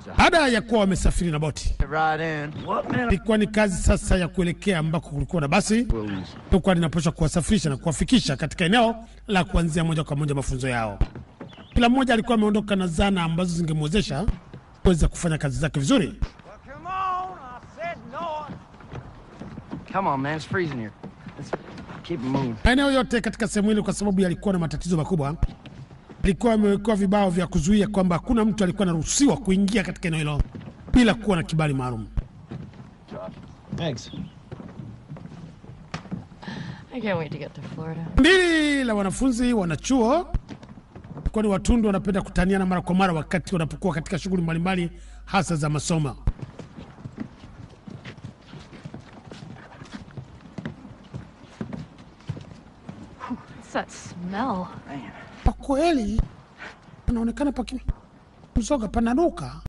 Baada ya kuwa wamesafiri na boti, Right in. What man? ilikuwa ni kazi sasa ya kuelekea ambako kulikuwa na basi likuwa linapaswa kuwasafirisha na kuwafikisha katika eneo la kuanzia moja kwa moja mafunzo yao. Kila mmoja alikuwa ameondoka na zana ambazo zingemwezesha kuweza kufanya kazi zake vizuri. Come on, I said no. Come on, man. It's freezing here. Let's keep it moving. Maeneo yote katika sehemu hili, kwa sababu yalikuwa na matatizo makubwa, ilikuwa imewekewa vibao vya kuzuia kwamba hakuna mtu alikuwa anaruhusiwa kuingia katika eneo hilo bila kuwa na kibali maalum. Thanks. I can't wait to get to Florida. Kundi la wanafunzi wanachuo kwani watundu wanapenda kutaniana mara kwa mara wakati wanapokuwa katika shughuli mbalimbali hasa za masomo. What's that smell? Kwa kweli panaonekana paki mzoga pananuka.